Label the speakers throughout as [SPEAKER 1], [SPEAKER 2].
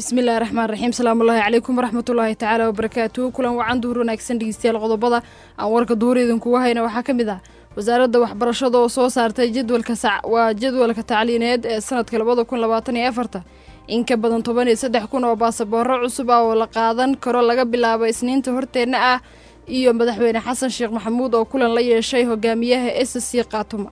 [SPEAKER 1] bismillahi raxmaan raxiim salaamullaahi calaykum waraxmatullaahi tacaala wabarakaatuhu kulan wacan duhur wanaagsan dhegeystayaal qodobada aan warka duhur idinkuga hayna waxaa ka mid ah wasaaradda waxbarashada oo soo saartay jadwalka waa jadwalka tacliineed ee sanadka labada kun labaatan iyo afarta in ka badan toban iyo saddex kun oo baasabooro cusub ah oo la qaadan karo laga bilaabo isniinta horteenna ah iyo madaxweyne xasan sheekh maxamuud oo kulan la yeeshay hogaamiyaha s c kaatuma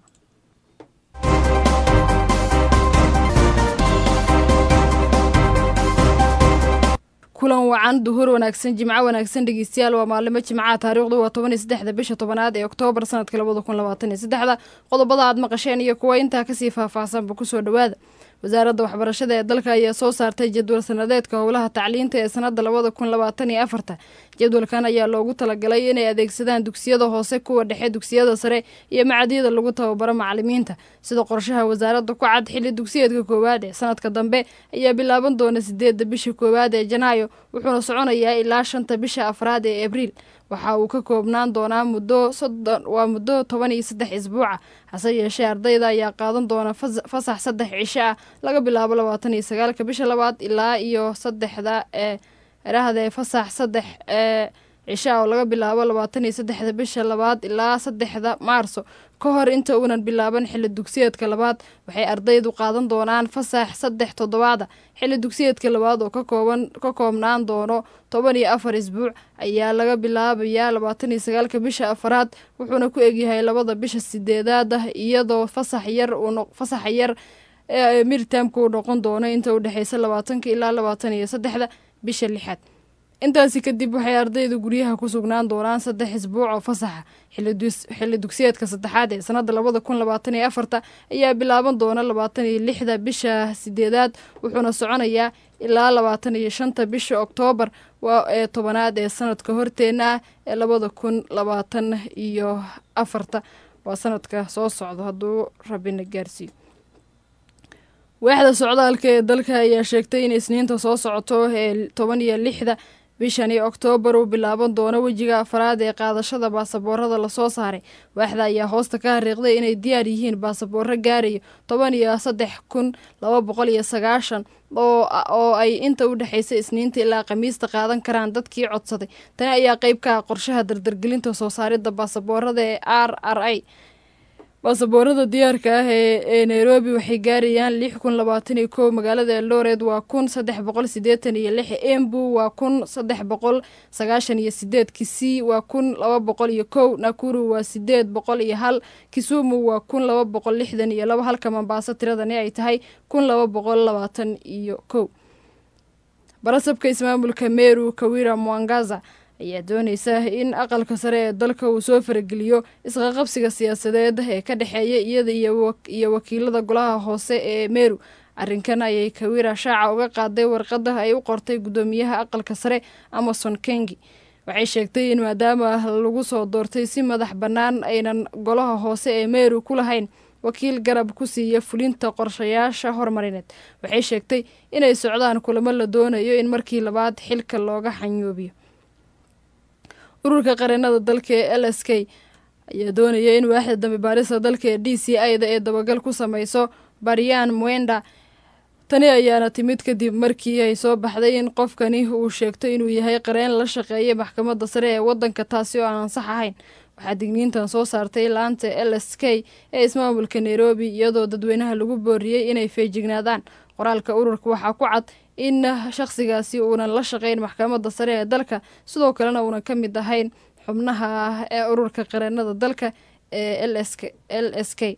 [SPEAKER 1] kulan wacan duhur wanaagsan jimco wanaagsan dhegeystayaal waa maalimo jimcaha taariikhdu waa toban iyo saddexda bisha tobanaad ee oktoobar sanadka labada kun labaatan iyo saddexda qodobada aad maqasheen iyo kuwa intaa kasii faahfaahsanba kusoo dhowaada wasaaradda waxbarashada ee dalka ayaa soo saartay jadwal sanadeedka howlaha tacliinta ee sanadda labada kun labaatan iyo afarta jadwalkan ayaa loogu talagalay inay adeegsadaan dugsiyada hoose kuwa dhexe dugsiyada sare iyo macadyada lagu tababaro macalimiinta sida qorshaha wasaaradda ku cad xilli dugsiyeedka koowaad ee sanadka dambe ayaa bilaaban doona sideedda bisha koowaad ee janaayo wuxuuna soconayaa ilaa shanta bisha afraad ee abriil waxa uu ka koobnaan doonaa muddo soddon waa muddo toban iyo saddex isbuuca hase yeeshee ardayda ayaa qaadan doona fasax saddex cisho ah laga bilaabo labaatan iyo sagaalka bisha labaad ilaa iyo saddexda ee erahdee fasax saddex ee cisho ah oo laga bilaabo labaatan iyo saddexda bisha labaad ilaa saddexda maarso ka hor inta uunan bilaaban xilli dugsiyeedka labaad waxay ardaydu qaadan doonaan fasax saddex toddobaada xilli dugsiyeedka labaad oo kakooban ka koobnaan doono toban iyo afar isbuuc ayaa laga bilaabayaa labaatan iyo sagaalka bisha afaraad wuxuuna ku egyahay labada bisha sideedaad ah iyadoo fasax yar fasaxa yar ee midtamka uu noqon doono inta u dhexeysa labaatanka ilaa labaatan iyo saddexda bisha lixaad intaasi kadib waxay ardaydu guryaha ku sugnaan doonaan saddex isbuuc oo fasaxa xilli dugsiyeedka saddexaad ee sanadda labada kun labaatan iyo afarta ayaa bilaaban doona labaatan iyo lixda bisha sideedaad wuxuuna soconayaa ilaa labaatan iyo shanta bisha oktoobar ee tobanaad ee sanadka horteena ah ee labada kun labaatan iyo afarta waa sanadka soo socdo hadduu rabina gaarsiiyo waaxda socdaalka ee dalka ayaa sheegtay in isniinta soo socoto ee toban iyo lixda bishan iyo oktoobar uu bilaaban doono wejiga afaraad ee qaadashada baasaboorada lasoo saaray waaxda ayaa hoosta ka hariiqday inay diyaar yihiin baasabooro gaarayo toban iyo saddex kun laba boqol iyo sagaashan oo ay inta u dhexeysa isniinta ilaa khamiista qaadan karaan dadkii codsaday tani ayaa qeyb ka ah qorshaha dardargelinta soo saaridda baasaboorada ee r r i baasaboorada diyaarka ah ee nairobi waxay gaarayaan lix kun labaatan iyo kow magaalada eldored waa kun saddex boqol sideetan iyo lix embu waa kun saddex boqol sagaashan iyo sideed kisii waa kun laba boqol iyo kow nakuru waa sideed boqol iyo hal kisumu waa kun laba boqol lixdan iyo laba halka mombaaso tiradani ay tahay kun laba boqol labaatan iyo kow barasabka ismaamulka meru kawira mwangaza ayaa dooneysa in aqalka sare ee dalka uu soo farageliyo isqaqabsiga siyaasadeed ee ka dhexeeya iyada iyo wakiilada golaha hoose ee meru arrinkan ayay kawira shaaca uga qaaday warqada ay u qortay guddoomiyaha aqalka sare amason kengi waxay sheegtay in maadaama lagu soo doortay si madax bannaan aynan golaha hoose ee meru ku lahayn wakiil garab ku siiya fulinta qorshayaasha horumarineed waxay sheegtay inay socdaan kulamo la doonayo in markii labaad xilka looga xanyoobiyo ururka qareenada dalka ee l s k ayaa doonaya in waaxda dambe baarista dalka ee d c i da ee dabagal ku sameyso baryan mwenda tani ayaana timid kadib markii ay soo baxday in qofkani uu sheegto inuu yahay qareen la shaqeeyay maxkamadda sare ee waddanka taasi oo aan ansax ahayn waxaa digniintan soo saartay laanta l s k ee ismaamulka nairobi iyadoo dadweynaha lagu booriyey inay feejignaadaan qoraalka ururka waxaa ku cad in shaqsigaasi uunan la shaqeyn maxkamadda sare ee dalka sidoo kalena uunan ka mid ahayn xubnaha ee ururka qareenada dalka ee l s k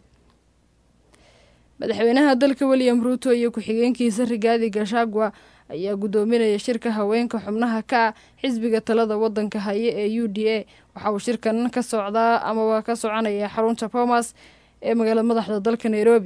[SPEAKER 1] madaxweynaha dalka william ruuto iyo ku-xigeenkiisa rigaadi gashagwa ayaa guddoominaya shirka haweenka xubnaha ka ah xisbiga talada wadanka haye ee u d a waxa uu shirkan ka socdaa amaba ka soconaya xarunta bomas ee magaalada madaxda dalka nairobi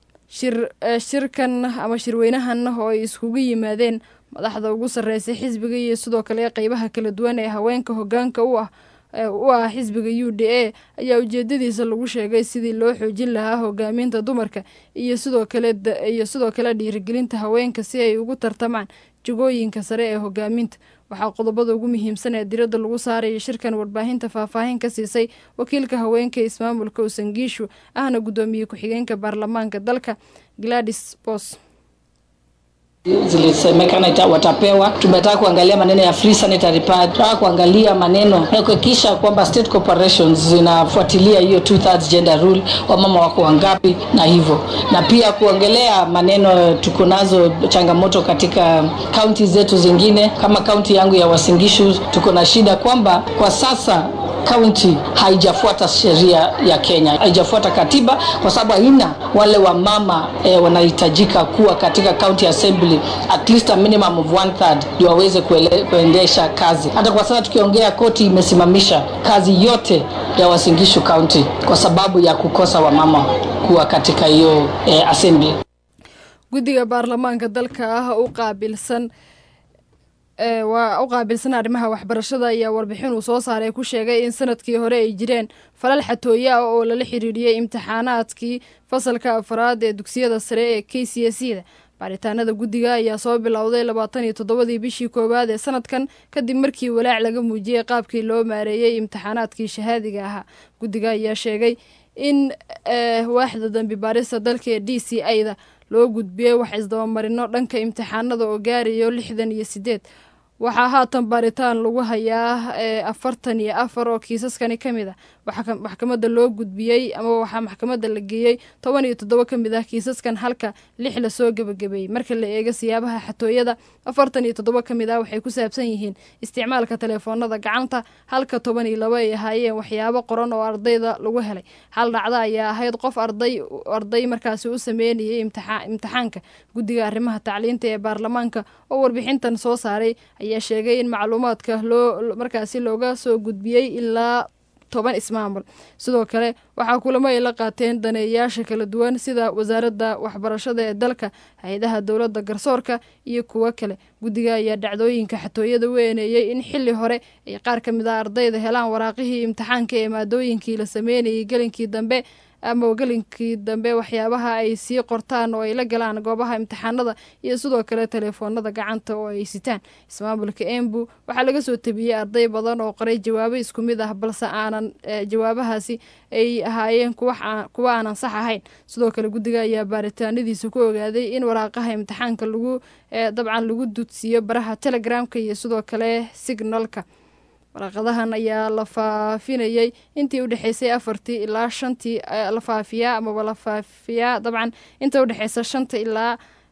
[SPEAKER 1] shirkan ama shirweynahan oo ay iskugu yimaadeen madaxda ugu sarreysay xisbiga iyo sidoo kale qeybaha kala duwan ee haweenka hogaanka u ah u ah xisbiga u d a ayaa ujeedadiisa lagu sheegay sidii loo xoojin lahaa hogaaminta dumarka iyo sidoo kale iyo sidoo kale dhiirigelinta haweenka si ay ugu tartamaan jagooyinka sare ee hogaaminta waxaa qodobada ugu muhiimsan ee diradda lagu saaraya shirkan warbaahinta faahfaahin ka siisay wakiilka haweenka ismaamulka usangiishu ahna guddoomiye ku-xigeenka baarlamaanka dalka gladys bos
[SPEAKER 2] zilisemekana watapewa. Tumetaka kuangalia maneno ya free sanitary pad, tunataka kuangalia maneno ya kuhakikisha kwamba state corporations zinafuatilia hiyo two thirds gender rule, wamama wako wangapi na hivyo, na pia kuongelea maneno tuko nazo changamoto katika kaunti zetu zingine, kama kaunti yangu ya Uasin Gishu tuko na shida kwamba kwa sasa kaunti haijafuata sheria ya Kenya, haijafuata katiba kwa sababu haina wale wamama eh, wanahitajika kuwa katika county assembly at least a minimum of one third ndio waweze kuendesha kazi. Hata kwa sasa tukiongea, koti imesimamisha kazi yote ya Uasin Gishu County kwa sababu ya kukosa wamama kuwa katika hiyo eh, assembly.
[SPEAKER 1] guddiga baarlamaanka dalka ah u qaabilsan waa u qaabilsan arrimaha waxbarashada ayaa warbixin uu soo saaray ku sheegay in sanadkii hore ay jireen falal xatooye ah oo lala xiriiriyey imtixaanaadkii fasalka afraad ee dugsiyada sare ee k c s da baaritaanada guddiga ayaa soo bilowday labaatan iyo toddobadii bishii koowaad ee sanadkan kadib markii walaac laga muujiyey qaabkii loo maareeyey imtixaanaadkii shahaadiga ahaa guddiga ayaa sheegay in waaxda dambi baarista dalka ee d c a da loo gudbiyey wax isdabamarino dhanka imtixaanada oo gaarayo lixdan iyo sideed waxaa haatan baaritaan lagu hayaa afartan iyo afar oo kiisaskani ka mid ah waxaa maxkamadda loo gudbiyey ama waxaa maxkamadda la geeyey toban iyo toddoba ka mid ah kiisaskan halka lix lasoo gebagabeeyey marka la eego siyaabaha xatooyada afartan iyo toddoba ka mid ah waxay ku saabsan yihiin isticmaalka teleefoonada gacanta halka toban iyo laba ay ahaayeen waxyaabo qoran oo ardayda lagu helay hal dhacda ayaa ahayd qof arday arday markaasi u sameynayay imtixaanka guddiga arrimaha tacliinta ee baarlamaanka oo warbixintan soo saaray ayaa sheegay in macluumaadka loo markaasi looga soo gudbiyey ilaa toban ismaamul sidoo kale waxaa kulamo ay la qaateen daneeyayaasha kala duwan sida wasaaradda waxbarashada ee dalka hay-adaha dowladda garsoorka iyo kuwo kale guddiga ayaa dhacdooyinka xatooyada u eeneeyey in xili hore ay qaar ka mid ah ardayda helaan waraaqihii imtixaanka ee maadooyinkii la sameynayay gelinkii dambe ama gelinkii dambe waxyaabaha ay sii qortaan oo ay la galaan goobaha imtixaanada iyo sidoo kale teleefoonada gacanta oo ay sitaan ismaamulka embu waxaa laga soo tabiyey arday badan oo qoray jawaabo isku mid ah balse aanan jawaabahaasi ay ahaayeen kuwa aanan sax ahayn sidoo kale guddiga ayaa baaritaanadiisa ku ogaaday in waraaqaha imtixaanka lagu dabcan lagu dudsiiyo baraha telegramka iyo sidoo kale signalka waraaqadahan ayaa la faafinayay intii u dhexeysay afartii ilaa shantii la faafiyaa amaba la faafiyaa dabcan inta udhexeysa shanta ilaa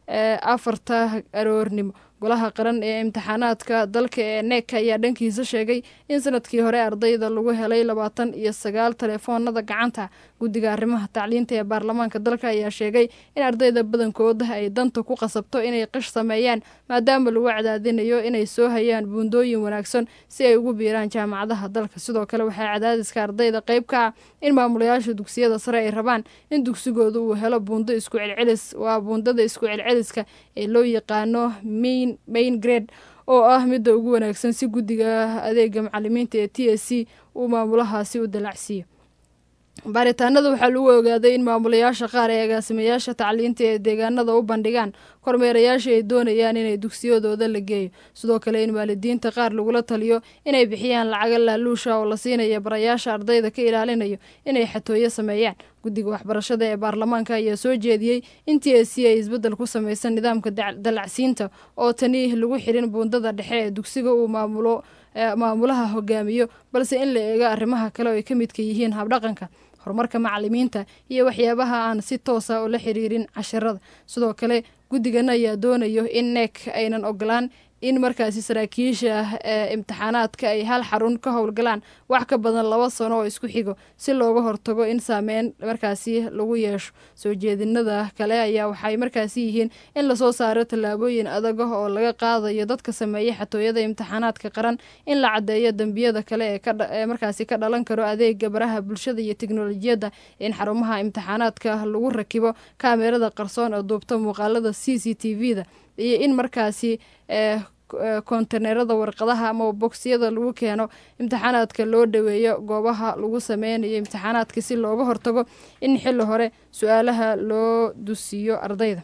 [SPEAKER 1] afarta aroornimo golaha qaran ee imtixaanaadka dalka ee neeka ayaa dhankiisa sheegay in sanadkii hore ardayda lagu helay labaatan iyo sagaal teleefoonada gacanta guddiga arrimaha tacliinta ee baarlamaanka dalka ayaa sheegay in ardayda badankooda ay danta ku qasabto inay qish sameeyaan maadaama lagu cadaadinayo inay soo hayaan buundooyin wanaagsan si ay ugu biiraan jaamacadaha dalka sidoo kale waxaa cadaadiska ardayda qayb ka ah in maamulayaasha dugsiyada sare ay rabaan in dugsigooda uu helo buundo isku celcelis waa buundada isku celceliska ee loo yaqaano main main grade oo ah midda ugu wanaagsan si guddiga adeega macalimiinta ee t s c uu maamulahaasi u dalacsiiyo baaritaanada waxaa lagu ogaaday in maamulayaasha qaar ee agaasimayaasha tacliinta ee deegaanada u bandhigaan kormeerayaasha ay doonayaan inay dugsiyadooda la geeyo sidoo kale in waalidiinta qaar lagula taliyo inay bixiyaan lacaga laaluusha oo la siinaya barayaasha ardayda ka ilaalinayo inay xatooyo sameeyaan guddiga waxbarashada ee baarlamaanka ayaa soo jeediyey in t s c ay isbeddel ku samaysan nidaamka dalacsiinta oo tani lagu xirin buundada dhexe ee dugsiga uu maamulo maamulaha hogaamiyo balse in la eego arrimaha kale oo ay ka midka yihiin habdhaqanka horumarka macalimiinta iyo waxyaabaha aan si toosa oo la xiriirin cashirada sidoo kale guddigan ayaa doonayo in neek aynan ogolaan in markaasi saraakiisha ee imtixaanaadka ay hal xarun ka howlgalaan wax ka badan laba sano oo isku xigo si looga hortago in saameyn markaasi lagu yeesho soo jeedinada kale ayaa waxay markaasi yihiin in lasoo saaro tallaabooyin adag ah oo laga qaadayo dadka sameeya xatooyada imtixaanaadka qaran in la caddeeyo dembiyada kale ee markaasi ka dhalan karo adeega baraha bulshada iyo teknolojiyadda in xarumaha imtixaanaadka lagu rakibo kaamerada qarsoon oo duubta muuqaalada c c t v da iyo in markaasi kontenerada warqadaha ama bogsiyada lagu keeno imtixaanaadka loo dhaweeyo goobaha lagu sameynayo imtixaanaadka si looga hortago in xili hore su-aalaha loo dusiiyo ardayda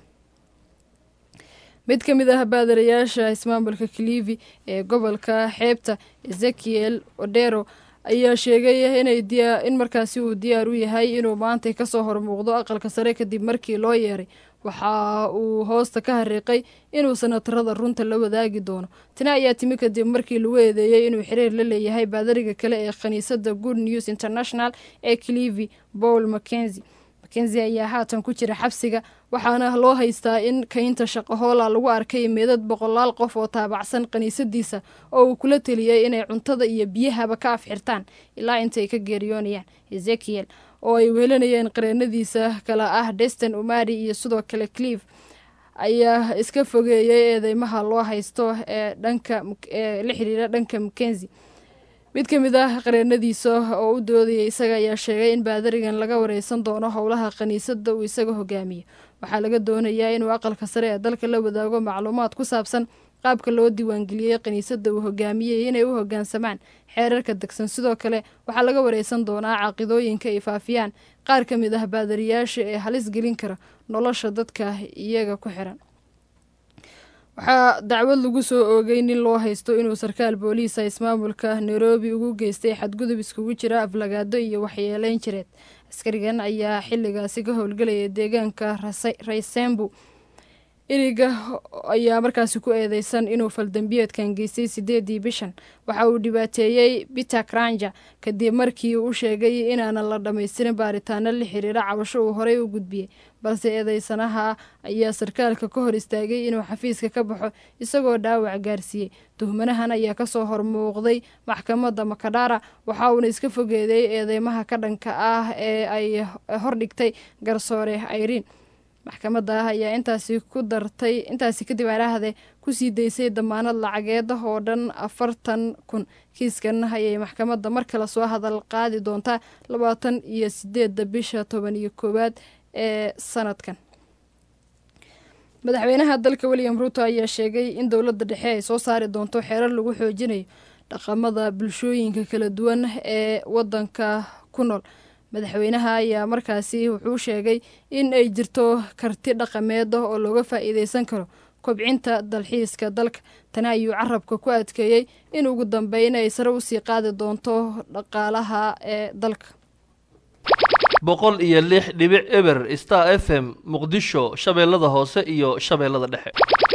[SPEAKER 1] mid ka mid ah baadarayaasha ismaamulka clivi ee gobolka xeebta ezekiel odero ayaa sheegay inay in markaasi uu diyaar u yahay inuu maantay kasoo hormuuqdo aqalka sare kadib markii loo yeeray waxa uu hoosta ka hariiqay inuu sanatarada runta la wadaagi doono tani ayaa timi kadib markii lagu eedeeyey inuu xiriir la leeyahay baadariga kale ee khaniisadda good news international ee clivi paul mackenzi mackenzi ayaa haatan ku jira xabsiga waxaana loo haystaa in kaynta shaqahoola lagu arkay meedad boqolaal qof oo taabacsan kiniisadiisa oo uu kula teliyey inay cuntada iyo biyahaba ka afxirtaan ilaa intay ka geeriyoonayaan ezekiel oo ay weelanayeen qareenadiisa kale ah deston umari iyo sidoo kale clive ayaa iska fogeeyey eedeymaha loo haysto ee dhanka ee la xiriira dhanka mackenzi mid ka mid ah qareenadiisa oo u doodayay isaga ayaa sheegay in baadarigan laga wareysan doono howlaha khaniisadda uu isaga hogaamiyo waxaa laga doonayaa inuu aqalka sare ee dalka la wadaago macluumaad ku saabsan qaabka loo diiwaangeliyey kiniisadda uu hogaamiyey inay u hogaansamaan xeerarka degsan sidoo kale waxaa laga wareysan doonaa caaqidooyinka ay faafiyaan qaar ka mid ah baadariyaasha ee halis gelin kara nolosha dadka iyaga ku xiran waxaa dacwad lagu soo oogay nin loo haysto inuu sarkaal booliisa ismaamulka nairobi ugu geystay xadgudub iskugu jira aflagaado iyo waxyeeleyn jireed askarigan ayaa xilligaasi ka howlgelaya deegaanka raysembu iriga ayaa markaasi ku eedeysan inuu faldambiyeedkan geystay sideedii bishan waxa uu dhibaateeyey peter kranja kadib markii uu sheegay inaanan la dhammaystirin baaritaano la xiriira cabasho uu horey u gudbiyey balse eedeysanaha ayaa sarkaalka ka hor istaagay inuu xafiiska ka baxo isagoo dhaawac gaarsiiyey tuhmanahan ayaa kasoo hormuuqday maxkamadda makadhara waxa uuna iska fogeeday eedeymaha ka dhanka ah ee ay hordhigtay garsoore irene maxkamadda ayaa intaasi ku dartay intaasi kadib araahde kusii daysay damaanad lacageed oo dhan afartan kun kiiskan ayay maxkamadda mar kale soo hadal qaadi doontaa labaatan iyo sideedda bisha toban iyo koowaad ee sanadkan madaxweynaha dalka william ruuto ayaa sheegay in dowladda dhexe ay soo saari doonto xeerar lagu xoojinayo dhaqamada bulshooyinka kala duwan ee wadanka ku nool madaxweynaha ayaa markaasi wuxuu sheegay in ay jirto karti dhaqameed oo looga faa-iideysan karo kobcinta dalxiiska dalka tani ayuu carabka ku adkeeyey in ugu dambeyn ay sare usii qaadi doonto dhaqaalaha ee dalka
[SPEAKER 3] boqol iyo lix dhibic eber star f m muqdisho shabeellada hoose iyo shabeellada dhexe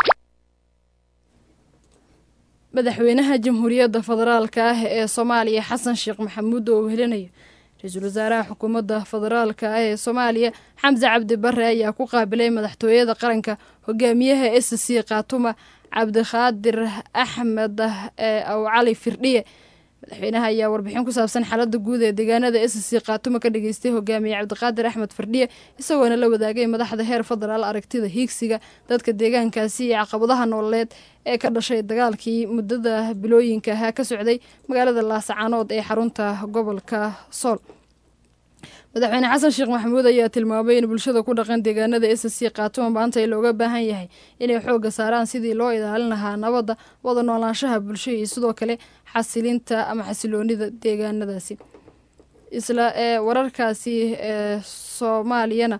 [SPEAKER 1] madaxweynaha jamhuuriyadda federaalka ah ee soomaaliya xasan sheekh maxamuud oo wehelinayo ra-iisul wasaaraha xukuumadda federaalka ah ee soomaaliya xamse cabdi bare ayaa ku qaabilay madaxtooyada qaranka hogaamiyaha s c khaatuma cabdikhaadir axmed aw cali firdhiye madaxweynaha ayaa warbixin ku saabsan xaalada guud ee deegaanada s c khaatuma ka dhageystay hogaamiye cabdiqaadir axmed firdhiye isagoona la wadaagay madaxda heer federaal aragtida hiigsiga dadka deegaankaasi iyo caqabadaha nololeed ee ka dhashay dagaalkii muddada bilooyinka ahaa ka socday magaalada laasacaanood ee xarunta gobolka sool madaxweyne xasan sheekh maxamuud ayaa tilmaamay in bulshada ku dhaqan deegaanada s c khaatuma maanta ay looga baahan yahay inay xoogga saaraan sidii loo ilaalin lahaa nabadda wada noolaanshaha bulsho iyo sidoo kale xasilinta ama xasiloonida deegaanadaasi isla ee wararkaasi ee soomaaliyana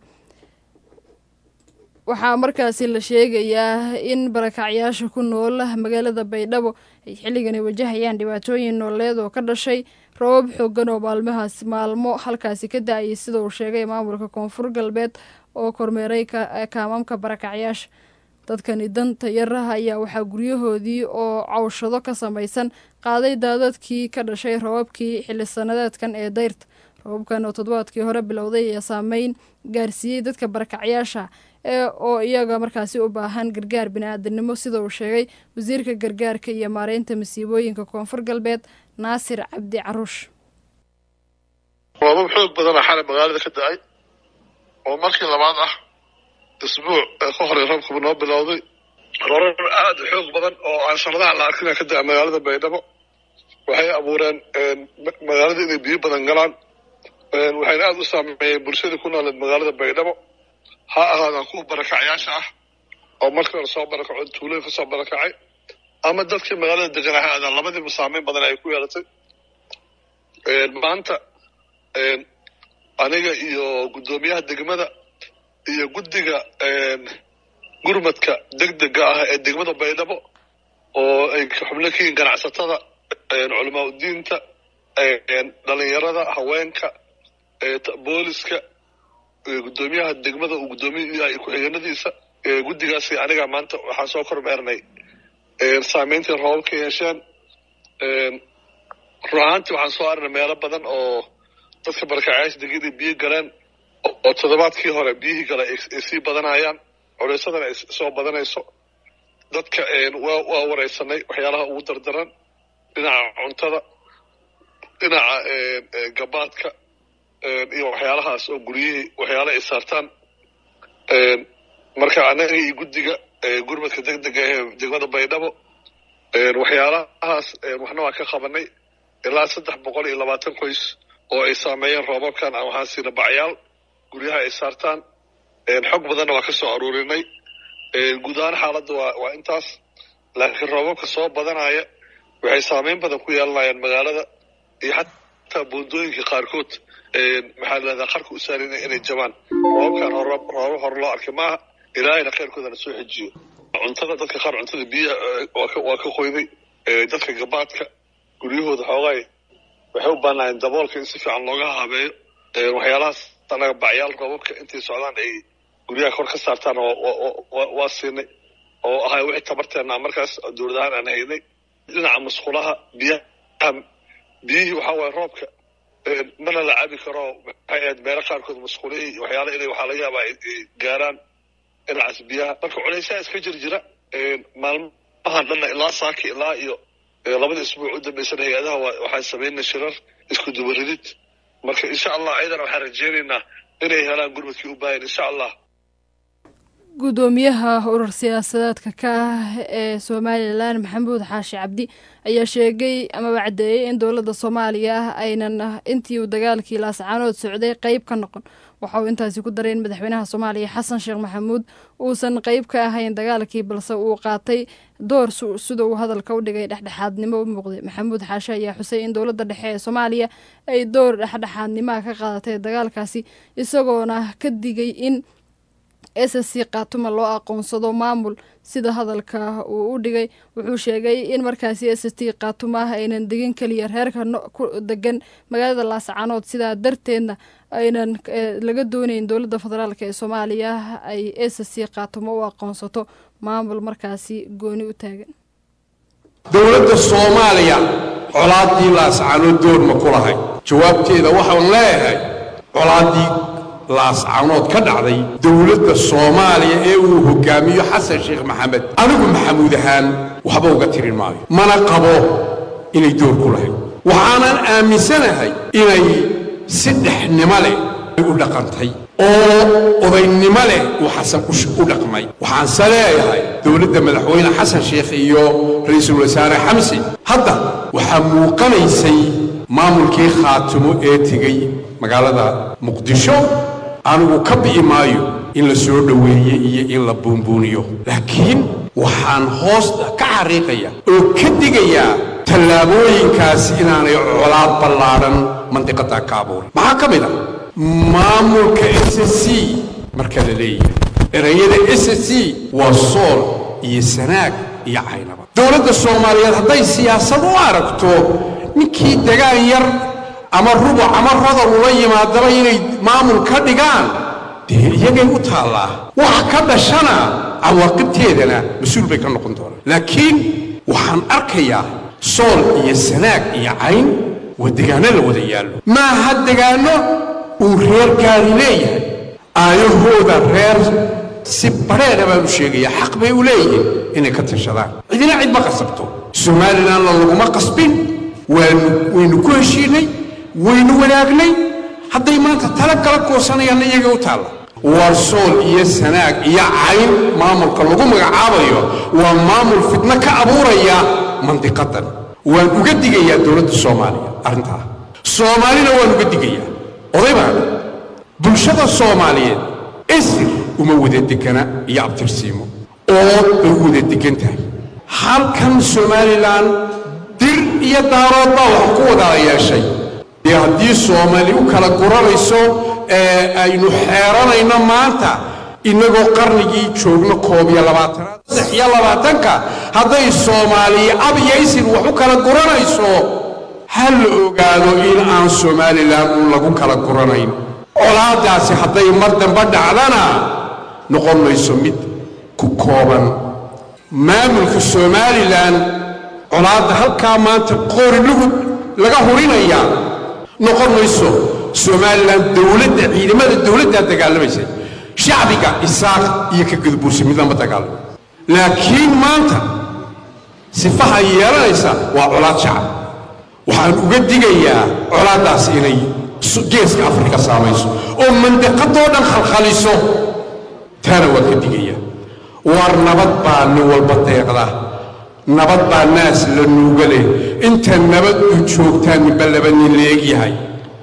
[SPEAKER 1] waxaa markaasi la sheegayaa in barakacyaasha ku nool magaalada baydhabo ay xilligan ay wajahayaan dhibaatooyin nooleed oo ka dhashay rabab xoogan oo maalmahaas maalmo halkaasi ka da-ayay sida uu sheegay maamulka koonfur galbeed oo kormeeray kaamamka barakacyaasha dadkani danta yaraha ayaa waxaa guryahoodii oo cawshado ka samaysan qaaday daadadkii ka dhashay rababkii xilli sanadeedkan ee dayrta rababkan oo toddobaadkii hore bilowday ayaa saameyn gaarsiiyey dadka barakacyaasha ee oo iyaga markaasi u baahan gargaar bini-aadanimo sida uu sheegay wasiirka gargaarka iyo maareynta masiibooyinka koonfur galbeed naasir cabdi caruush
[SPEAKER 4] roobab xoog badana xalay magaalada ka da-ay oo markii labaad ah isbuuc ee ka horey roobkaba noo bilowday roobab aada u xoog badan oo aan sanadaha la arkina ka da-a magaalada baydhabo waxay abuureen magaalada inay biyo badan galaan waxayna aada u saameeyeen bulshadii ku nooleed magaalada baydhabo ha ahaadaan kuwa barakacyaasha ah oo markii hore soo barakaco tuulooyin kasoo barakacay ama dadkii magaalada degan ha aadaan labadiiba saameyn badan ay ku yeelatay maanta aniga iyo guddoomiyaha degmada iyo guddiga gurmadka degdega ah ee degmada baydhabo oo ay xubno ka yihiin ganacsatada culamaa udiinta dhalinyarada haweenka booliska guddoomiyaha degmada uu guddoomiye u yahay ku-xigeenadiisa guddigaasi aniga maanta waxaan soo kormeernay saameyntii roobabka yeesheen run ahaantii waxaan soo arnay meelo badan oo dadka barakacayaasha degida biyo galeen oo toddobaadkii hore biyihii gale ay sii badanayaan culeysadana ay soo badanayso dadka waa waa wareysanay waxyaalaha ugu dardaran dhinaca cuntada dhinaca gabaadka iyo waxyaalahaas oo guryihii waxyaala ay saartaan marka annaga iyo guddiga gurmadka deg dega ee degmada baydhabo waxyaalahaas waxna waan ka qabanay ilaa saddex boqol iyo labaatan qoys oo ay saameeyeen roobabkan aan waxaan siina bacyaal guryaha ay saartaan xog badanna waa ka soo aruurinay guud ahaan xaaladda waa waa intaas laakiin roobabka soo badanaya waxay saameyn badan ku yeelanayaan magaalada iyo xataa buundooyinka qaarkood maxaa lahahdaa qarka u saaran inay jabaan roobabkan hore roobab hore loo arkay maaha ilaahayna khayrkoodana soo xejiyo cuntada dadka qaar cuntada biyaha waa ka waa ka qoyday dadka gabaadka guryahooda xoogaay waxay u baanaayeen daboolka in si fiican looga habeeyo waxyaalahaas anaga bacyaal roobabka intay socdaan ay guryaha kor ka saartaan waa siinay oo ahay wixii tabarteena markaas dowlad ahaan aan haynay dhinaca musqulaha biyaha biyihii waxaa waaye roobka mana la cabi karo maxay ahayd meelo qaarkood musqulihii waxyaala inay waxaa laga yaabaa ay gaaraan dhinacaas biyaha marka culaysaha iska jir jira maalmahan dhanna ilaa saaki ilaa iyo labada isbuuc u dambeysana hay-adaha waxaan samaynay shirar isku dubaridid marka insha allah ayadana waxaan rajeynaynaa inay helaan gurmadkii u baahan insha allah
[SPEAKER 1] guddoomiyaha urur siyaasadeedka ka ah ee somalilan maxamuud xaashi cabdi ayaa sheegay amaba caddeeyey in dowladda soomaaliya ah aynan intii uu dagaalkii laascaanood socday qeyb ka noqon waxa uu intaasi ku daray in madaxweynaha soomaaliya xasan sheekh maxamuud uusan qeyb ka ahayn dagaalkii balse uu qaatay door sida uu hadalka u dhigay dhexdhexaadnimo u muuqday maxamuud xaashi ayaa xusay in dowladda dhexe ee soomaaliya ay door dhexdhexaadnimaha ka qaadatay dagaalkaasi isagoona ka digay in s s c kaatuma loo aqoonsado maamul sida hadalka uu u dhigay wuxuu sheegay in markaasi s s t kaatuma ah aynan degin keliya reerka ku degan magaalada laascaanood sidaa darteedna aynan laga doonayn dowladda federaalk ee soomaaliya ay s s c kaatuma u aqoonsato maamul markaasi gooni u taagan
[SPEAKER 5] dowladda soomaaliya colaaddii laascaanood door ma ku lahay jawaabteeda waxaan leeyahay colaaddii laascaanood ka dhacday dowladda soomaaliya ee uu hogaamiyo xasan sheekh maxamed anigu maxamuud ahaan waxba uga tirin maayo mana qabo inay door ku lahayd waxaanan aaminsanahay inay si dhexnimo leh u dhaqantay oo odaynimo leh uu xasan u dhaqmay waxaanse leeyahay dowladda madaxweyne xasan sheekh iyo ra-iisul wasaare xamsi hadda waxaa muuqanaysay maamulkii khaatimo ee tegey magaalada muqdisho anigu ka bi'i maayo in la soo dhoweeye iyo in la buunbuuniyo laakiin waxaan hoosta ka xariiqaya oo ka digayaa tallaabooyinkaasi inaanay colaad ballaadhan mandiqadaa ka abuurin maxaa ka mid ah maamulka s s c marka la leeyahay erayada s s c waa sool iyo sanaag iyo caynaba dowladda soomaaliyeed hadday siyaasad u aragto ninkii degaan yar ama rubuc ama rodol ula yimaadaba inay maamul ka dhigaan dee iyagay u taallaa wax ka dhashana cawaaqibteedana mas-uul bay ka noqon doonaan laakiin waxaan arkayaa sool iyo sanaag iyo cayn waa degaanno la wada yaallo maaha degaanno uu reer gaari leeyahay aayahooda reer si badheera baan u sheegaya xaq bay u leeyihiin inay ka tashadaan cidina cid ma qasabto somalilanna laguma qasbin waanu waynu ku heshiinay waynu wanaagnay hadday maanta tala kala koosanayaanna iyaga u taalla war sool iyo sanaag iyo cayn maamulka lagu magacaabayo waa maamul fitno ka abuuraya mandiqadan waan uga digayaa dowladda soomaaliya arrintaa soomaalina waan uga digayaa oday baana bulshada soomaaliyeed esir uma wada degana iyo abtirsiimo ood bay u wada degan tahay halkan somalilan dir iyo daarood baa wax ku wada yeeshay dee haddii soomaali u kala guranayso ee aynu xeeranayno maanta innagoo qarnigii joogno koob iyo labaatanaad saddex iyo labaatanka hadday soomaaliya ab iyo isir wax u kala guranayso ha la ogaado in aan somalilan uun lagu kala guranayn colaaddaasi hadday mar dambe dhacdana noqon mayso mid ku kooban maamulka somalilan colaadda halkaa maanta qori lagu laga hurinayaa noqon mayso somalilan dowladda ciidamada dowladdaa dagaalamaysa shacbiga isaaq iyo ka gudbuursa midnama dagaalamo laakiin maanta sifaha yeelanaysa waa colaad shacab waxaan uga digayaa colaaddaas inay geeska afrika saamayso oo mandaqadoo dhan khalkhaliso taana waan ka digayaa war nabad baa nin walba deeqda nabad baa naas la nuuga leh inta nabad u joogtaan ninba laba nin la egyahay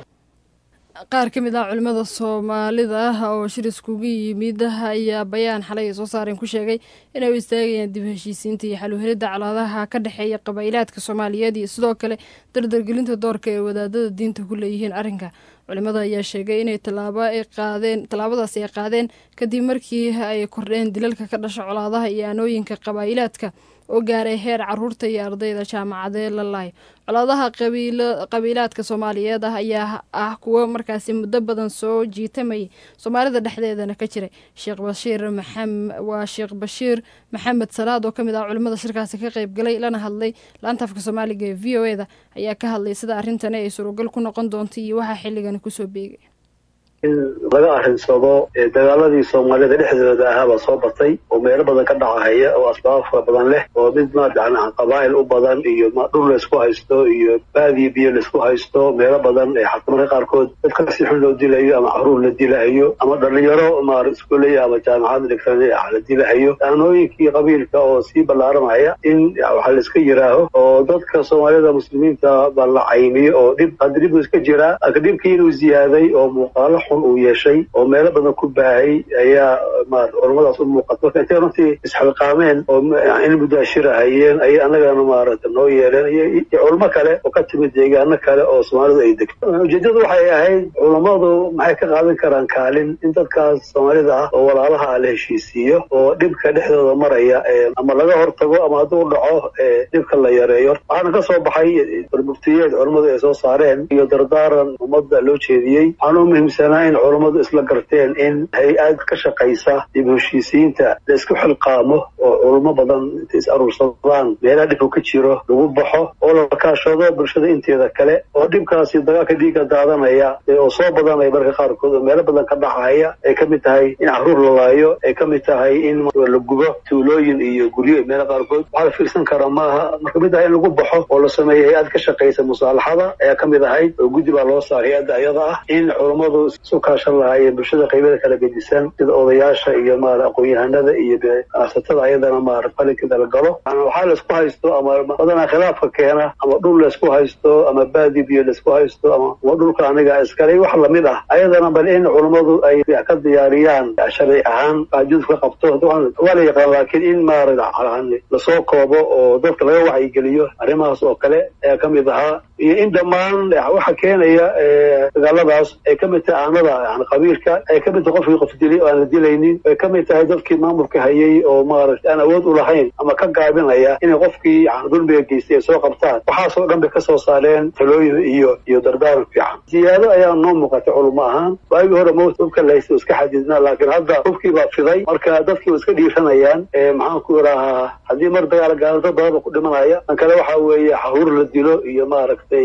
[SPEAKER 1] qaar ka mid ah culimmada soomaalida oo shir iskugu yimid ayaa bayaan xalay ay soo saareen ku sheegay inay u istaagayaan dib heshiisiinta iyo xaluhelidda colaadaha ka dhexeeya qabaa'ilaadka soomaaliyeed iyo sidoo kale dardargelinta doorka ee wadaadada diinta ku leeyihiin arrinka culimmada ayaa sheegay inay tallaabo ay qaadeen tallaabadaas ay qaadeen kadib markii ay kordheen dilalka ka dhasha colaadaha iyo aanooyinka qabaa'ilaadka oo gaaray heer caruurta iyo ardayda jaamacadee la laayo colaadaha qabiilaadka soomaaliyeed ah ayaa ah kuwo markaasi muddo badan soo jiitamayay soomaalida dhexdeedana ka jiray sheekh bashiir waa sheekh bashiir maxamed salaad oo ka mid ah culimmada shirkaasi ka qayb galay lana hadlay laanta afka soomaaliga ee v o e da ayaa ka hadlay sida arrintani ay surogal ku noqon doonto iyo waxaa xilligani kusoo beegay
[SPEAKER 6] in laga arrinsado dagaaladii soomaalida dhexdooda ahaabaa soo batay oo meelo badan ka dhacahaya oo asbaabo fara badan leh oo mid maadana qabaa'il u badan iyo dhul laysku haysto iyo baadiyo biyo laysku haysto meelo badan xataa marka qaarkood dadka si xun loo dilayo ama caruur la dilahayo ama dhalinyaro maar iskuoley ama jaamacad dhigtan la dilahayo aanooyinkii qabiilka oo sii ballaaramaya in waxaa layska yiraaho oo dadka soomaalida muslimiinta baa la caymiyo oo dhib hadda dhib iska jiraa laakiin dhibkii inuu ziyaaday oo muuqaalo uu yeeshay oo meelo badan ku baahay ayaa culamadaas u muuqata marka intay runtii isxilqaameen oo in mudaashirahayeen ayay annagana maarata noo yeeleen iyo culamo kale oo ka timid deegaano kale oo soomaalidu ay degto ujeeddadu waxay ahayd culammadu maxay ka qaadan karaan kaalin in dadkaas soomaalida ah oo walaalaha la heshiisiiyo oo dhibka dhexdooda maraya ama laga hortago ama hadduu dhaco dhibka la yareeyo waxaana ka soo baxay muftiyeed culammadu ay soo saareen iyo dardaaran ummadda loo jeediyey waxaana u muhiimsanaa in culammadu isla garteen in hay-ad ka shaqaysa dib heshiisiinta la isku xilqaamo oo culamo badan intay is aruursadaan meelaha dhibku ka jiro lagu baxo oo la kaashado bulshada inteeda kale oo dhibkaasi dagaalka dhiigga daadanaya oo soo badanaya marka qaarkood oo meelo badan ka dhacaya ay ka mid tahay in caruur la laayo ay ka mid tahay in la gubo tuulooyin iyo guryo meelo qaarkood waxaa la fiirsan karaa maaha marka mid ah in lagu baxo oo la sameeyo hay-ad ka shaqaysa musaalaxada ayaa ka mid ahayd oo guddi baa loo saaray hay-adda ayada ah in culammadu isu kaashan lahaayeen bulshada qaybada kala gedisan sida odayaasha iyo maara aqoon-yahanada iyo ganacsatada ayadana maara qalinkeeda la galo waxaa laysku haysto ama badanaa khilaafka keena ama dhul laysku haysto ama baadi biyo laysku haysto ama dhulka aniga iskale wax lamid ah ayadana bal in culammadu ay ka diyaariyaan sharci ahaan qaajud ka qabto waa la yaqaan laakiin in maara lasoo koobo oo dadka laga wacyigeliyo arrimahaas oo kale ayaa ka mid ahaa iyo in dhammaan waxa keenaya dagaaladaas ay ka mid tahay aanada yani qabiilka ay ka mid tahay qofkii qof dilay oo aan la dilaynin ay ka mid tahay dadkii maamulka hayay oo maaragtay aan awood u lahayn ama ka gaabinaya inay qofkii yani dulmiga geystay ay soo qabtaan waxaasoo dhan bay ka soo saareen talooyin iyo iyo dardaaran fiican ziyaado ayaa noo muuqatay culamo ahaan waagii hore mowt hubka la haysta iska xadidnaa laakiin hadda hubkii baa fiday marka dadkii iska dhiiranayaan maxaan ku idhahaa haddii mar dagaal gaalo dad badan ba ku dhimanaya kan kale waxa weeye xahuur la dilo iyo maaragtay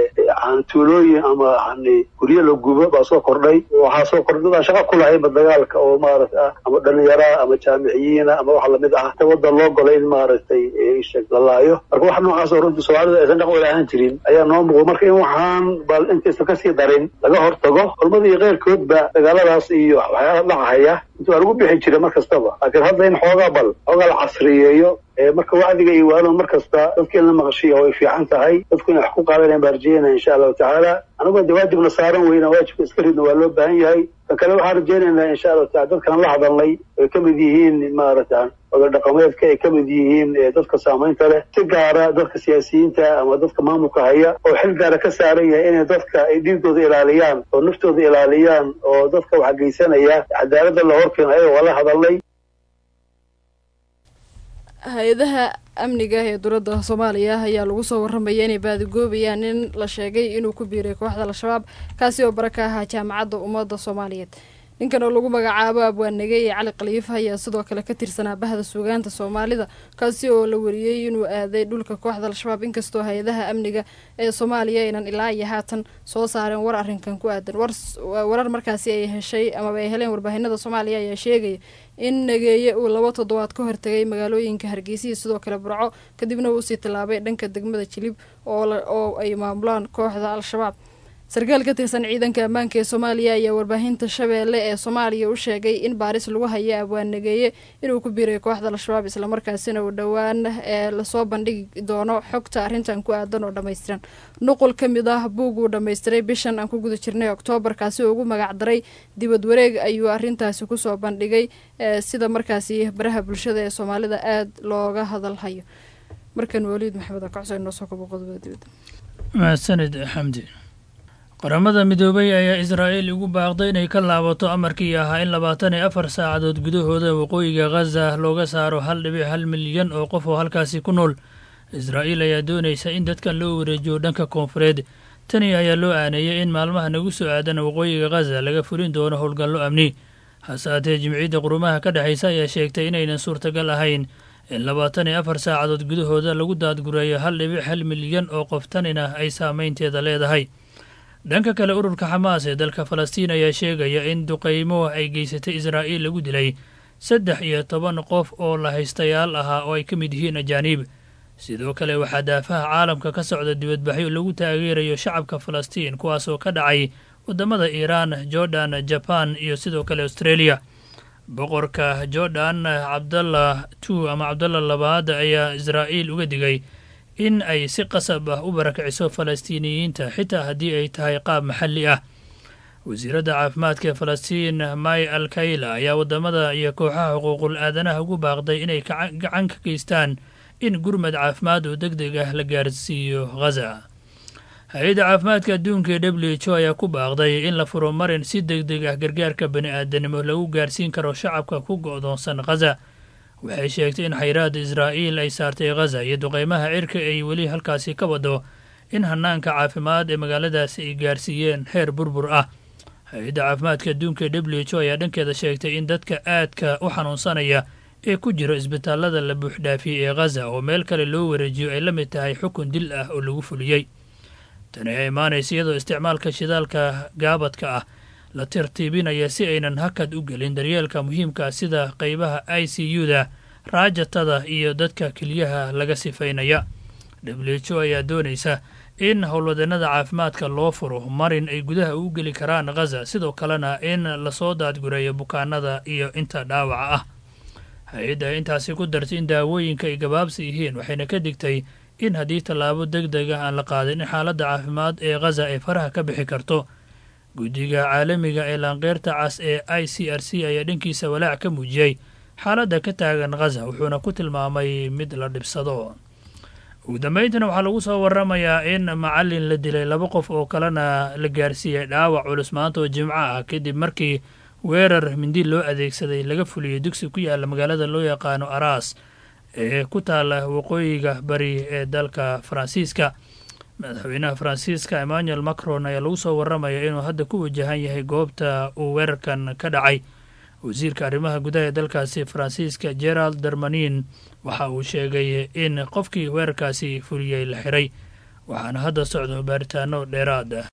[SPEAKER 6] tuulooyin ama yani guryo la gubo baa soo kordhay waxaa soo kordhay dadaan shaqa ku lahaynba dagaalka oo maaragta ama dhalinyaraa ama jaamiciyiina ama wax lamid ah ta waddan loo golay in maaragtay la laayo marka wax noocaas oo runtii soomaalida aysan dhaqan wala ahaan jirin ayaa noo muuqda marka in waxaan bal intaysan kasii darin laga hortago culmada iyo keyrkoodba dagaaladaas iyo waxyaala dhacahaya inta waa lagu bixi jira mar kastaba laakiin hadda in xoogaa bal xoogaa la casriyeeyo marka wacdiga iyo waano mar kasta dadka in la maqashiya way fiican tahay dadku inay wax ku qaadanayan baa rajeynaya insha allahu tacaala anigoo de waajibna saaran weyna waajibka iska ridna waa loo baahan yahay kan kale waxaan rajeynaynaa insha allahu taala dadkan la hadalnay ay ka mid yihiin maaragta oday dhaqameedka ay ka mid yihiin dadka saamaynta leh si gaara dadka siyaasiyiinta ama dadka maamulka haya oo xil gaara ka saaran yahay inay dadka ay dhiigooda ilaaliyaan oo naftooda ilaaliyaan oo dadka wax geysanaya cadaaladda la horkeeno ayaga waa la hadalnay
[SPEAKER 1] hay-adaha amniga ee dowladda soomaaliya ayaa lagu soo waramaya inay baadigoobayaan nin la sheegay inuu ku biiray kooxda al-shabaab kaasi oo bara ka ahaa jaamacadda ummadda soomaaliyeed ninkan oo lagu magacaabo abwaannege iyo cali khaliifa ayaa sidoo kale ka tirsanaa bahda suugaanta soomaalida kaasi oo la wariyey inuu aaday dhulka kooxda al-shabaab inkastoo hay-adaha amniga ee soomaaliya aynan ilaa iyo haatan soo saareen war arrinkan ku aadan warar markaasi ay heshay amaba ay heleen warbaahinada soomaaliya ayaa sheegaya in nageeye uu laba toddobaad ka hortegay magaalooyinka hargeysa sidoo kale burco kadibna uu usii tallaabay dhanka degmada jilib oo ay maamulaan kooxda al-shabaab sarkaal ka tirsan ciidanka ammaanka ee soomaaliya ayaa warbaahinta shabeelle ee soomaaliya u sheegay in baaris lagu haya abwaannageeye inuu ku biiray kooxda al-shabaab islamarkaasina uu dhowaan ee lasoo bandhigi doono xogta arrintan ku aadan oo dhammaystiran nuqul ka mid ah buug uu dhammaystiray bishan aan ku guda jirnay oktoobar kaasi oo ugu magacdaray dibad wareeg ayuu arrintaasi kusoo bandhigay sida markaasi baraha bulshada ee soomaalida aada looga hadalhayo markan waliid maxamed akacso inoo soo kabo qodobada dibadda
[SPEAKER 7] mahadsanid xamdi qaramada midoobay ayaa israa'iil ugu baaqday inay ka laabato amarkii ahaa in labaatan iyo afar saacadood gudahooda waqooyiga khaza looga saaro hal dhibic hal milyan oo qof oo halkaasi ku nool israa'iil ayaa doonaysa in dadkan loo wareejiyo dhanka koonfureed tani ayaa loo aaneeyey in maalmaha nagu soo aadan waqooyiga khaza laga fulin doono howlgallo amni hase haatee jimciyadda qurumaha ka dhexaysa ayaa sheegtay inaynan suurtagal ahayn in labaatan iyo afar saacadood gudahooda lagu daadgureeyo hal dhibic hal milyan oo qof tanina ay saamaynteeda leedahay dhanka kale ururka xamaas ee dalka falastiin ayaa sheegaya in duqaymo ay geysatay israa'iil lagu dilay saddex iyo toban qof oo la haystayaal ahaa oo ay ka mid yihiin ajaaniib sidoo kale waxaa daafaha caalamka ka socda dibadbaxyo lagu taageerayo shacabka falastiin kuwaasoo ka dhacay waddamada iiraan jordan jaban iyo sidoo kale australia boqorka jordan cabdallah two ama cabdallah labaad ayaa israa'iil uga digay in ay si qasab ah u barakiciso falastiiniyiinta xitaa haddii ay tahay qaab maxalli ah wasiiradda caafimaadka ee falastiin may alkayla ayaa waddamada iyo kooxaha xuquuqul aadanaha ugu baaqday inay gacan ka geystaan in gurmad caafimaad oo deg deg ah la gaarsiiyo ghaza hay-adda caafimaadka adduunka ee w h o ayaa ku baaqday in la furo marin si deg deg ah gargaarka bani aadanimo lagu gaarsiin karo shacabka ku go'doonsan ghaza waxay sheegtay in xayraadda israa'iil ay saartay ghaza iyo duqeymaha cirka ay weli halkaasi ka wado in hanaanka caafimaad ee magaaladaasi ay gaarsiiyeen heer burbur ah hay-adda caafimaadka adduunka ee w h o ayaa dhankeeda sheegtay in dadka aadka u xanuunsanaya ee ku jiro isbitaallada la buuxdhaafiyey ee ghaza oo meel kale loo wareejiyo ay la mid tahay xukun dil ah oo lagu fuliyey tani ayaa imaanaysa iyadoo isticmaalka shidaalka gaabadka ah la tartiibinaya si aynan hakad u gelin daryeelka muhiimka sida qeybaha i c u-da raajatada iyo dadka keliyaha laga sifaynaya w h o ayaa doonaysa in howlwadeenada caafimaadka loo furo marin ay gudaha u geli karaan ghaza sidoo kalena in lasoo daadgureeyo bukaanada iyo inta dhaawaca ah hay-adda intaasi ku dartay in daawooyinka ay gabaabsi yihiin waxayna ka digtay in haddii tallaabo deg deg ah aan la qaadin in xaaladda caafimaad ee ghaza ay faraha ka bixi karto guddiga caalamiga ee laanqeyrta cas ee i c r c ayaa dhankiisa walaac ka muujiyey xaaladda ka taagan ghaza wuxuuna ku tilmaamay mid la dhibsado ugu dambayntana waxaa lagu soo waramayaa in macallin la dilay laba qof oo kalena la gaarsiiyey dhaawac culus maanta oo jimco ah kadib markii weerar mindi loo adeegsaday laga fuliyey dugsi ku yaalla magaalada loo yaqaano aras ee ku taalla waqooyiga bari ee dalka faransiiska madaxweynaha faransiiska emmanuel macron ayaa lagu soo waramaya inuu hadda ku wajahan yahay goobta uu weerarkan ka dhacay wasiirka arrimaha gudaha ee dalkaasi faransiiska gerald dermanin waxa uu sheegay in qofkii weerarkaasi fuliyey la xiray waxaana hadda socdo baaritaano dheeraad ah